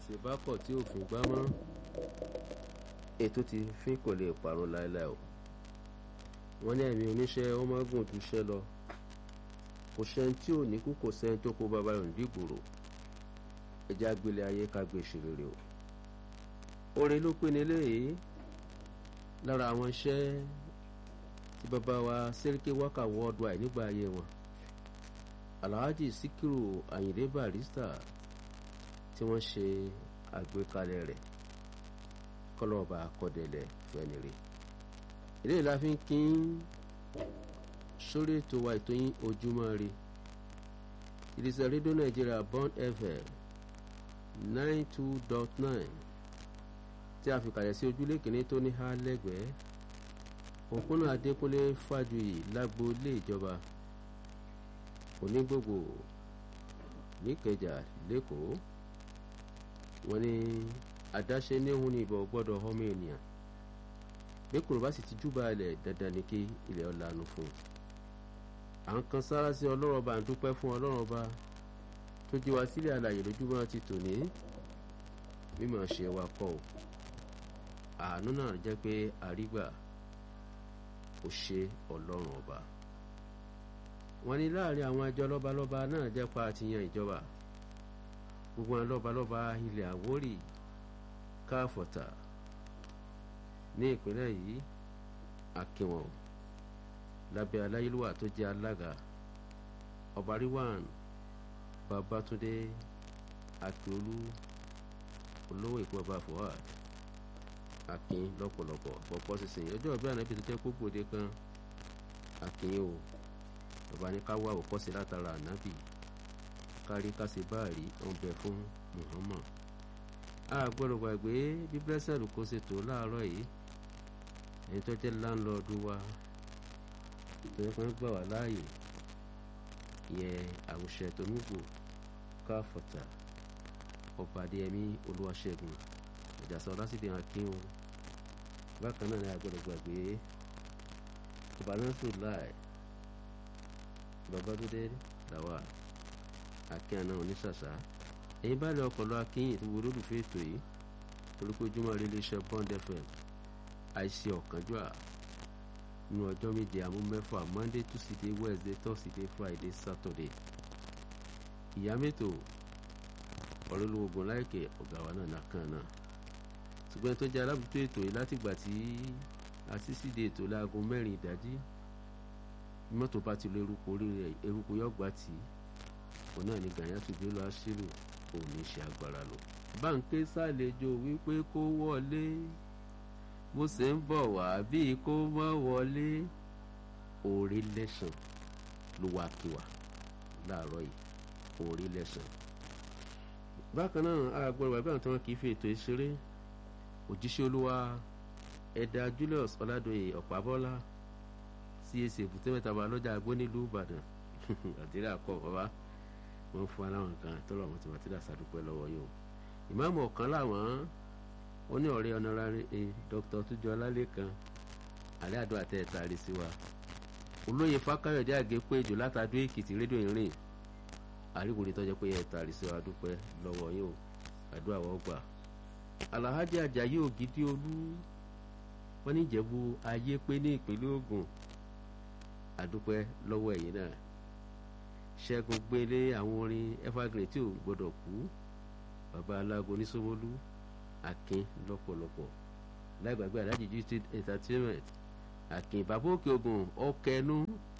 gbèsè bá kọ̀ tí òfin gbá mọ́ ètò ti fín kò lè parun láéláé o wọ́n ní ẹ̀mí oníṣẹ́ ó máa gùn ju iṣẹ́ lọ kò sẹ́ni tí ò ní kú kò sẹ́ni tó kó bàbá rẹ̀ nígboro ẹja gbélé ayé ká gbé ìṣeré o oore ló pé ní eléyìí lára àwọn iṣẹ́ tí bàbá wa Sẹ́ríkì Wákà worldwide nígbà ayé wọn Alhaji Síkírù Àyìndé Barrister tí wọ́n ṣe àgbékalẹ̀ rẹ̀ kọlọ́ọ̀bà akọ́dẹ̀lẹ̀ fẹ́nire eléyìí la fi ń kín sórí ètò wa ètò yín ojúmọ́ ire ìdísẹ́ rédíò nàìjíríà Bond FM nine two dot nine tí a fi kàlẹ̀ sí ojúlé kìíní tó ní há lẹ́gbẹ̀ẹ́ òpónà adékúnlé fàjuyì lágbo ilé ìjọba onígbògbò níkẹjà lẹ́kọ̀ọ́ wọ́n ní àdáṣe níhun ní ìbọn gbọ́dọ̀ ọmọ ènìyàn bí kòrò bá sì ti júbà ilẹ̀ dandan ni kí ilẹ̀ ọ̀lànà fún un à ń kan sára sí ọlọ́run ọba à ń dúpẹ́ fún ọlọ́run ọba tó jí wa sílẹ̀ alàyè lójúmọ́ ti tòní mímọ̀ ṣe wa kọ́ o àánú náà jẹ́ pé àrígbà kò ṣe ọlọ́run ọba wọ́n ní láàrin àwọn àjọ lọ́balọ́ba náà jẹ́ pa àtìyàn ìjọba gbogbo àwọn lọ́balọ́ba ilẹ̀ Àwórì káfọ̀tà ní ìpínlẹ̀ yìí akínwọ̀n lábẹ́ aláyélúwà tó jẹ́ alága ọba ríwàn babátúndé akíolú olówó èkó ọba fuad akin lọ́pọ̀lọpọ̀ pọ̀pọ̀ sísìn ọjọ́ ìbí ànábì tó jẹ́ kókòdé kan akin o bàbá ní ká wá òkọ́sí látara ànábì kárí kásì báàrí ọ̀nbẹ fún Muhammad a gbọ́dọ̀ gbàgbé bí blessed kò ṣe tó láàárọ̀ yìí ẹni tó jẹ́ láńlọ́ọ̀dù wa tó yẹ kó ń gbà wá láàyè ìyẹn àwùṣẹ tó ń gbò káfọ̀tà ọba adéyẹmí olúwaṣẹ́gun ìjàsọ lásìkò akin o bákan náà ni a gbọ́dọ̀ gbàgbé ọba násù láì babadúdé làwà akin àná oníṣàṣà ẹ̀yin bá lè ọpọlọ akínyìn tó wo lólùfẹ́ ètò yìí orúkọ ojúmọ́ rí iléeṣẹ́ Bond FM àìsí ọ̀kánjúà nínú ọjọ́ méje àmú mẹ́fà Monday Tuesday Wednesday Thursday Friday Saturday ìyá mẹ́tò ọ̀rẹ́lúwògùn láìkè ọ̀gá wa náà nàkan náà ṣùgbọ́n tó jẹ́ alábùtó ètò yìí látìgbà tí àṣìṣìdè ètò láago mẹ́rin ìdájí mọ́tò bá ti lo eruku orí rẹ̀ eruku yọ̀gbà tì í òun náà ní gàyà tó gbé lọ aṣílù òun ní ṣe agbára lọ. báńkì ṣàlejò wípé kó wọlé bó ṣe ń bọ̀ wá bíi kó mọ́ wọlé orí lẹ́sàn ló wá kí wa láàárọ̀ yìí orí lẹ́sàn. bákan náà àgbọ̀rọ̀ bàbá àwọn tí wọ́n kì í fi ètò ìṣeré òjíṣẹ́ olúwa ẹ̀dà Julius ọ̀làdọ̀yè ọ̀pábọ́lá CAC èbúté mẹ́ta bá lọ́jà agbó nílùú Ìbàdàn àdìrà kọ̀ bàbá wọ́n fún aláwọn kan tọ́lọ̀ àwọn tí wọ́n ti dà sàdúpẹ́ lọ́wọ́ yìí o ìmáàmù ọ̀kan làwọn ó ní ọ̀rẹ́ ọ̀nàrárẹ̀ ẹ Dr. tujọ ọlálẹ́kan alẹ́ àdó àtẹ ẹ̀ta rí sí wa olóyè fákáyọ̀dé àgékò èjò látàdó èkìtì rédíò ìrìn àríwòrán tọ́jọ́ pé ẹ̀ta rí sí wa dúpẹ́ lọ́wọ́ yìí o àdó àwọ̀ gbà alahaji ajayi ògidì olú wọ́n ní ìjẹ̀bú ayé pé ní ìpínlẹ̀ Ògùn àdúpẹ́ lọ́wọ́ ẹ̀yìn náà ṣẹ́gun gbélé àwọn orin evergreen tí ò gbọ́dọ̀ kú bàbá alágo oníṣòwòlú akin lọ́pọ̀lọpọ̀ láìgbàgbé alájì gt entertainment akin bàbá òkè ogun ọkẹnu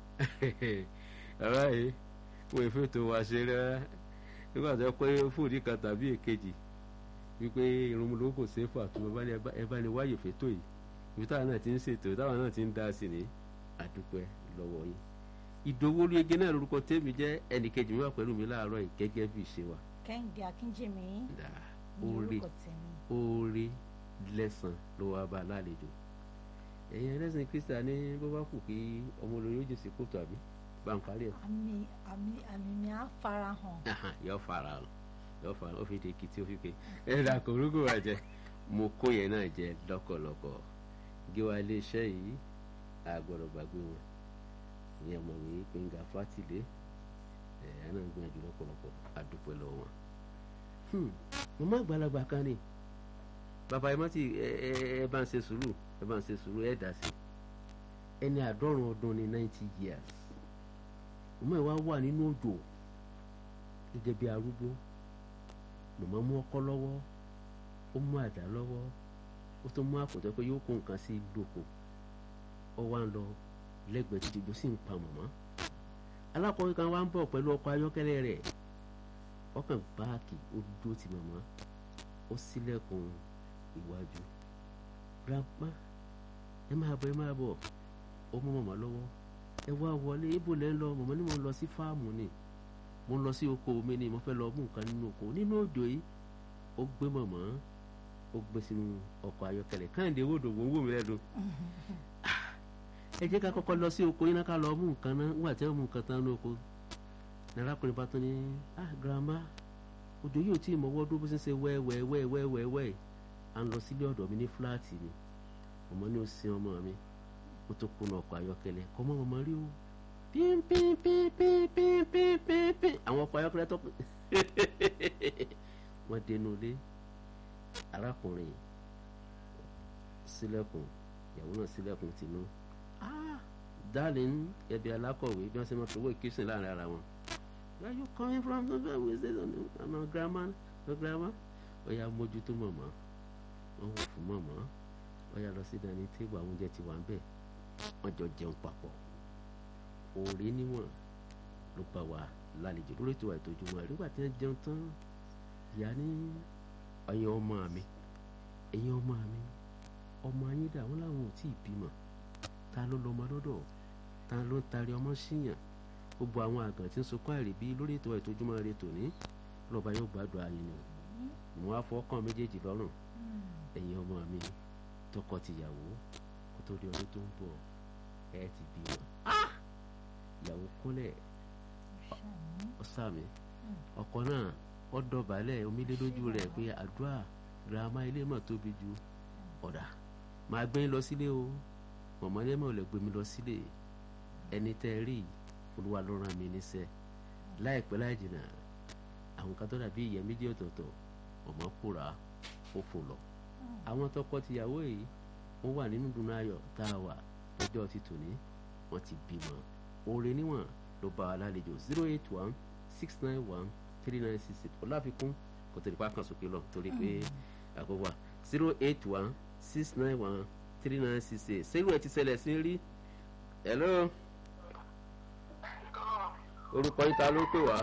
ọ̀rá yìí wọ́n èéfé tó wá ṣe rárá nígbà tó pé fúdì kan tàbí èkejì wípé irun ló kò ṣe é fà tó ẹ bá ní wáyè fẹ́tò yìí ibi táwọn náà ti ń ṣètò táwọn náà ti ń dá sí ní àdúpẹ́ lọ́wọ́ yín ìdòwò olóyege náà lórúkọ tèmi jẹ́ ẹnìkejì mi wà pẹ̀lú mi láàárọ̀ yìí gẹ́gẹ́ bí ìṣe wa. kẹ́hìndé akínjèmí ní oore orúkọ tèmi. oore lẹ́sàn ló wá bá a lálejò ẹ̀yin ẹlẹ́sìn kristian ní bó bá kù kí ọmọ olórí ó jè sí kóòtù àbí bá ń parí ẹ̀. àmì àmì àmì mi á fara hàn. yọ fara hàn yọ fara ó fi di kìtì ó fi ké ẹ dà kò rúkú wa jẹ mo kó yẹn náà jẹ lọ́kọ̀lọ́kọ̀ gíwá iléeṣẹ́ yìí àgbọ̀dọ̀ gbàgbé wọn ní ọmọwé gbẹ̀ngà fátìlé ẹ̀ ẹ̀ náà gbìyànjú lọ́pọ̀lọpọ̀ àdúpẹ́ lọ́wọ́ wọn. màmá àgbàlagbà kan ni bàbá ẹ má ti ẹ ẹ ẹ bá ń ṣe sùúrù ẹ bá ń ṣe sùúrù ẹ dà sí ẹni àádọ́rùn ọdún ní ninety years màmá ẹ wá wà nínú òjò gẹ́gẹ́ bí arúgbó màmá mú ọkọ́ lọ́wọ́ ó mú àdá lọ́wọ́ ó tó mú àpòtẹ́ pé yóò kó nǹkan sí lóko ó wá ń lọ lẹ́gbẹ̀ẹ́ títí gbó sì ń pa màmá alákọ̀wé kan wá ń bọ̀ pẹ̀lú ọkọ̀ ayọ́kẹ́lẹ́ rẹ̀ ọkàn báàkì ó dúró ti màmá ó ṣílẹ̀kùn iwájú grandma ẹ máa bọ̀ ẹ máa bọ̀ ó mú màmá lọ́wọ́ ẹ wá wọlé ibo lẹ́ ń lọ màmá ni mo ń lọ sí fáàmù ni mo ń lọ sí oko mi ni mo fẹ́ lọ mú nǹkan nínú oko nínú òjò yìí ó gbé màmá ó gbé sínú ọkọ̀ ayọ́kẹ́lẹ́ káyọ̀dé wòdò wò ń wò mí lẹ́nu ẹ jẹ́ ká kọ́kọ́ lọ sí oko yín náà ká lọ mú nǹkan náà nígbà tí wọ́n mú nǹkan tán ní oko nàrákùnrin bá tún ní ah grandma òjò yìí ò tí ì mọ̀wọ́ dúró bó ṣe ń ṣe wẹ́ẹ̀wẹ́ẹ̀wẹ́ẹ̀wẹ́ẹ̀ à ń lọ sílé ọ̀dọ̀ mi ní fúláàtì ni ọmọ ní ó sin ọmọ mi ó tó kùnà ọkọ̀ ayọ́kẹ́lẹ́ kọ́ mọ́ ọmọ rí o pínpínpínpínpínpínpín àwọn ọkọ̀ ayọ́kẹ́lẹ́ tó pín wọ́n dénú ilé arákùnrin sílẹ̀kùn ìyàwó náà sílẹ̀kùn tìǹú darling ẹbí alákọ̀wé bí wọ́n ṣe máa fowó ìkísìn láàrin ara wọn where you coming from we say ọ̀nà grandma no grandma ó yá mójútó mọ̀mọ́ wọ́n wò fún mọ̀mọ́ ó yá lọ sí dání téèbù àwọn oúnjẹ ti wà ń bẹ̀ wọ́n jọ jẹun papọ̀ òòrè níwọ̀n ló bá wa lálejò lórí ètò àìtọ́jú wọn nígbà tí wọ́n jẹun tán ìyá ní ẹ̀yin ọmọ mi ẹ̀yin ọmọ mi ọmọ ayé dà wọ́n làwọn ò tí ì bímọ ta ló lọ́mọ lọ́dọ̀ ta ló ń tari ọmọ síyàn gbogbo àwọn àgàn tí ń sokọ́ àìrèbí lórí ètò ìtójúmọ́ rẹ tòní lọ́ba yóò gbàdúrà yín ni mo á fọkàn méjèèjì lọ́rùn ẹ̀yin ọmọ mi tọkọ tìyàwó kó tó di ọdún tó ń bọ̀ ẹ ti bí wọn. ìyàwó kúnlẹ̀ ọ̀sàmì ọkọ náà ó dọ̀bálẹ̀ omílé lójú rẹ̀ pé àdúrà girama ilé mọ̀ tóbi ju ọ̀dà máa gbé yín lọ sílé o mọ̀mọ́ ní ẹ̀mọ́ ò lè gbé mi lọ sílé ẹni tẹ́ ẹ rí yìí olúwa ló rán mi níṣẹ́ láìpẹ́ láì jìnnà àwọn kan tó dàbí ìyẹn méjì ọ̀tọ̀ọ̀tọ̀ ọmọ kóra ó fò lọ. àwọn tọkọ tìyàwó yìí wọ́n wà nínú dùnú ayọ̀ tá a wà lọ́jọ́ ti tòní wọ́n ti bímọ. oore níwọ̀n ló bá wa lálejò zero eight one six nine one three nine six eight ọláfikún kò tó nípa kan sókè lọ torí pé àkókò wa zero eight one six nine one three nine six eight sẹ́yìn ẹ̀ ti ṣẹlẹ̀ sí rí hello orúkọ yín ta ló pè wá.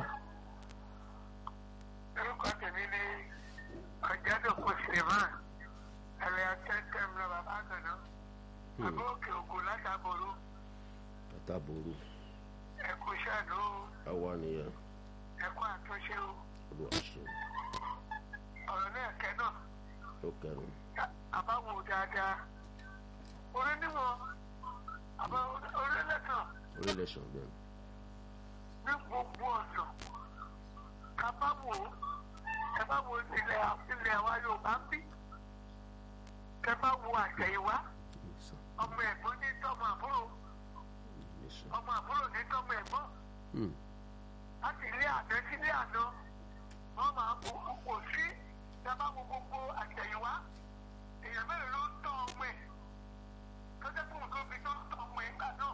orúkọ tèmi ni ọ̀jẹ̀dọ̀kọ̀ suleman ẹ̀rẹ̀ akẹ́kẹ́ mi lọ bàbá àgànná bàbá òkè ògùn látàbòrò látàbòrò ẹ̀kú ṣàdó àwa nìyẹn ẹ̀kú àtúnṣe o olúwa ṣe ọ̀rọ̀ náà kẹ́ náà ó kẹrin àbáwò dáadáa orí níwọ̀n àbá orí lẹ́tàn orílẹ̀ sàn bẹ́ẹ̀ ní gbogbo ọ̀nà ká bá wò ó ẹ bá wo ilẹ̀ ilẹ̀ wa Yorùbá ń bí kẹ bá wo àtẹ̀yìnwá nìsàn ọmọ ẹ̀gbọ́n ní tọ́mọ àbúrò nìsàn ọmọ àbúrò ní tọ́mọ ẹ̀gbọ́n láti ilé àná sí ilé àná wọ́n máa kó kò sí kẹ bá wo gbogbo àtẹ̀yìnwá èèyàn mẹ́rin ló ń tọ́ ọmọ ẹ̀ tó jẹ́ fún nǹkan bí tó ń tọ́ ọmọ ẹ̀ gbà náà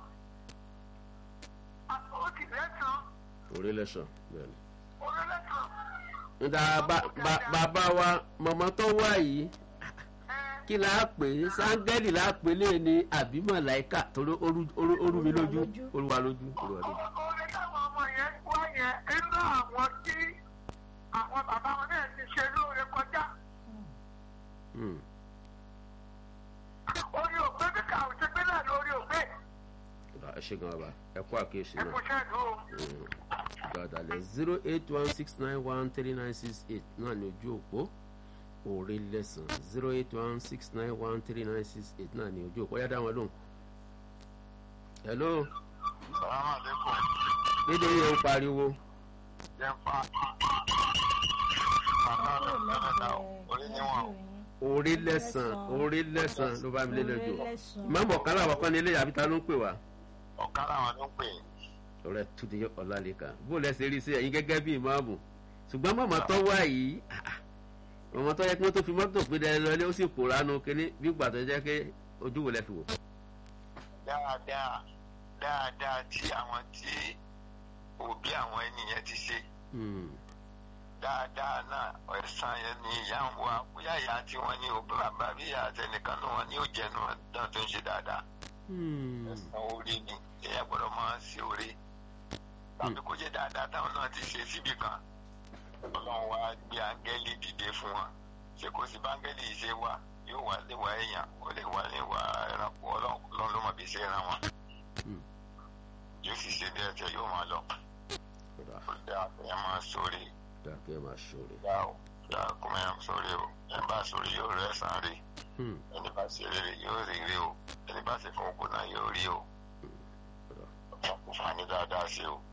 ó ti lẹ́sàn-án orílẹ̀ sàn bẹ́ẹ̀ ni. orí lẹ́sàn-án. nda bàbá wa mọ̀mọ́ tó wá yìí kí la pè é sáńgẹ́lì la pè lé ní àbí màláíkà torí orú mi lójú olúwa lójú olúwa lójú. orí táwọn ọmọ yẹn wá yẹn nínú àwọn tí àwọn bàbá wọn náà ti ṣe lóore kọjá. Hmm. orí òpé bí kà ó ṣe gbé náà lórí òpé. ẹ ṣe gan bàbá ẹ kó àkíyèsí ẹ náà. kò ṣẹ́ẹ̀dù o. gbàdàlẹ̀ zero eight one six nine one three nine six eight náà ní ojú òpó òòrè lẹ́sàn zero eight one six nine one three nine six eight náà ní ojú òpó yá dá wọn lóhùn. hello sàlámà lẹ́kọ̀ọ́ dédé yẹn ń pariwo jẹ́ fa bàbá kúrò mi lọ́dọ̀ orí níwọ̀n. òòrè lẹ́sàn òòrè lẹ́sàn ló bá mi lé lójú. lẹ́sàn. mọ́mọ́ kálá àwọn kan ní ilé àbí ta ló ń pè wá. ọ̀ká làwọn ló ń pè é. ọ̀rẹ́ túnde ọ̀làlẹ́kà bó lẹ́sẹ̀ rí sí ẹ̀yin gẹ́gẹ́ bí ìmáàmù ṣùgbọ́n mọ̀mọ́ tó wá yìí ah, ah, ọmọ tó yẹ kí wọ́n tó fi mọ́tò pé dẹ́rẹ́ lọ́lé ó sì pòórá nu kínní bí gbà tó jẹ́ pé ojú wo lẹ fi wò. dáadáa dáadáa tí àwọn tí òbí àwọn ènìyàn ti ṣe dáadáa náà ẹ̀sán yẹn ni ìyá ń wá bóyá ìyá tí wọ́n ní òbí bàbá bí ìyá àtẹnìkan náà wọ́n ní ó jẹnu náà tó ń ṣe dáadáa. ẹ̀sán orí ni ìyá gbọ́dọ̀ máa ń ṣe orí tàbí kó jẹ́ dáadáa táwọn náà ti ṣe síbì kan ọlọ́run wá gbé áńgẹ́lì dìde fún wọn ṣé kò sí báńgẹ́lì yìí ṣe wá yóò wá léwà èèyàn ó lè wá léwà ẹranko ọlọ́run ló mọ̀ bí ṣe ran wọn yóò sì ṣe bẹ́ẹ̀ tẹ yóò máa lọ ó dáa ẹ máa sórí dákẹ́ máa ṣòro. dá o dá kó máa sórí o ẹ bá sórí yóò rẹ sàn rí ẹni bá ṣe rere yóò rí rí o ẹni bá ṣe fún òkú náà yóò rí o ọ̀pọ̀ kò fani dáadáa sí o.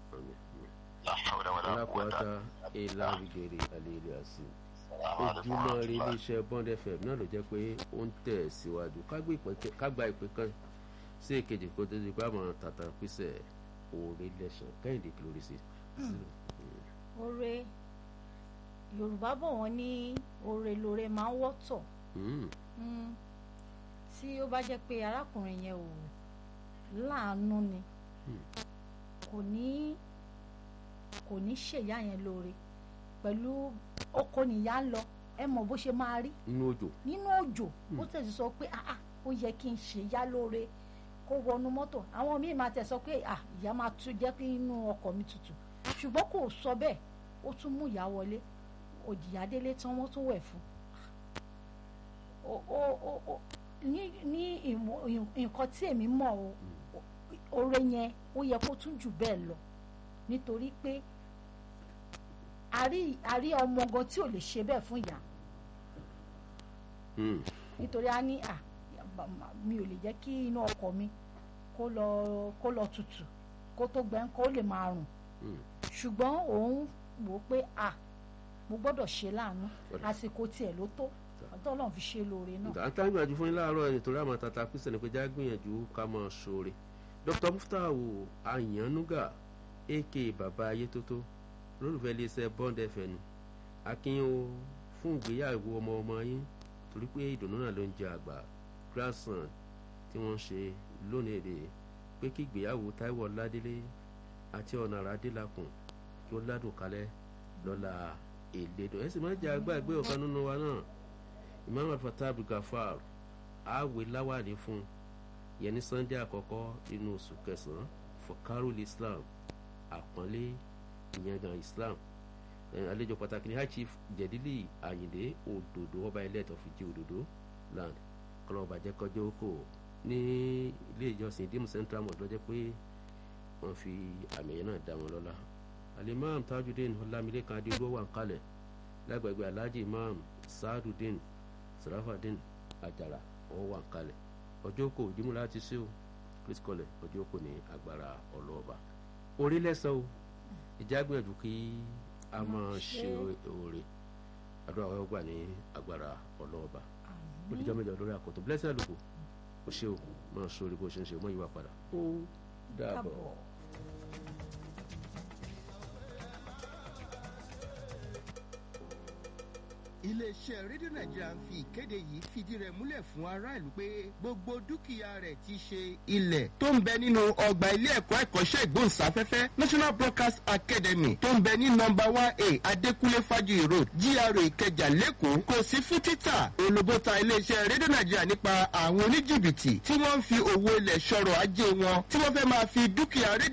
alákòóta eláwígèrè àlèrè àṣì ojúmọ́ rí iléeṣẹ́ bond fm náà ló jẹ́ pé ó ń tẹ̀ síwájú kágbá ìpè kan sí èkejì kó tó di pé àmọ́ tàtà písẹ̀ òòrè lẹ́sàn kẹ́hìndé kìlórí sí. oore yorùbá bọ̀ wọ́n ní oore lóore máa ń wọ́tọ̀ tí ó bá jẹ́ pé arákùnrin yẹn ò láàánú ni kò ní kò ní ṣèyá yẹn lóore pẹ̀lú oko nìyá ń lọ ẹ mọ̀ bó ṣe máa rí nínú òjò nínú òjò ó tẹ̀sí sọ pé ah ah ó yẹ kí n ṣèyá lóore kó wọnú mọ́tò àwọn míì máa tẹ̀ sọ pé ah ìyá máa tún jẹ́ kí inú ọkọ̀ mi tutù ṣùgbọ́n kò sọ bẹ́ẹ̀ ó tún mú ìyá wọlé òjìyá délé tán wọ́n tún wẹ̀ fún ní ní nǹkan tí èmi mọ̀ o oore yẹn ó yẹ kó tún jù bẹ́ẹ̀ lọ nítorí pé àrí ọmọ gan tí ò lè ṣe bẹ́ẹ̀ fún ìyá nítorí a ní à mi ò lè jẹ́ kí inú ọkọ̀ mi kó lọ kó lọ tutù kó tó gbẹ́ kó lè máa rùn ṣùgbọ́n òun wò ó pé à mo gbọ́dọ̀ ṣe láàánú àsìkò tiẹ̀ ló tó ọ̀dọ́ ọlọ́run fi ṣe lóore náà. àtà gbìyànjú fún yín láàárọ̀ ẹni torí àmọ́ tata kristian ni pé já gbìyànjú ká máa ṣoore dr muftahu ayannuga aka baba ayétótó lólùfẹ́ iléeṣẹ́ bond fm akínyìn fún ìgbéyàwó ọmọ ọmọ yín torí pé ìdùnnú náà ló ń jẹ àgbà grandson tí wọ́n ń ṣe lónìí èdè pé kí ìgbéyàwó taiwo ládélé àti ọ̀nàrà adélakùn kí ó ládùn kalẹ̀ lọ́la èlédò ẹ sì máa jẹ àgbà ìgbé ọ̀kan nínú wa náà imam alfatah abdulgafar àwẹ̀ láwàní fún yẹn ní sunday àkọ́kọ́ nínú oṣù kẹsàn-án fọkárùl islam àpọ́nlé ìyẹngàn islam àlejò pàtàkì ní high chief jẹ̀dílì àyìndé òdòdó ọba ilé ẹ̀tọ́ fìdí òdòdó land kọlọ́ọ̀bà jẹ́ kọjọ́ oko ní ilé ìjọsìn dimu central mosque lọ́jọ́ pé wọ́n fi àmì yẹn náà dá wọn lọ́la alimam tajudeen ọlámilékan adéwọ́ wà ń kalẹ̀ lágbègbè alhaji imam saadudeen sarafadeen ajara wọ́n wà ń kalẹ̀ ọjọ́ kò jímú láti ṣe o chris kọlẹ̀ ọjọ́ kò ní agbára ọlọ́ọ̀bà orí lẹ́sàn o ìjà gbìyànjú kí a máa ṣe oore àdúrà wọ́n gbà ní agbára ọlọ́ọ̀bà olùjọ́ mẹ́jọ lórí àkọ́tọ̀ blessing àlùkò kò ṣe o máa ṣe oore bó ṣe ń ṣe o mọ ìwà padà ó dàbọ̀. iléeṣẹ́ rédíò nàìjíríà ń fi ìkéde yìí fìdí rẹ̀ múlẹ̀ fún aráàlú pé gbogbo dúkìá rẹ̀ ti ṣe ilẹ̀ tó ń bẹ nínú ọgbà ilé ẹ̀kọ́ ẹ̀kọ́ṣẹ́ ìgbóhùnsáfẹ́fẹ́ national broadcast academy tó ń bẹ ní nọmba one a adékúnlé fájuyì road gra ìkẹjà lẹ́kọ̀ọ́ kò sí fún títà olùbọ́ta iléeṣẹ́ rédíò nàìjíríà nípa àwọn oníjìbìtì tí wọ́n ń fi òwò ilẹ̀ ṣọ̀rọ̀ ajé wọn tí wọ́n fẹ́ máa fi dúkìá rédíò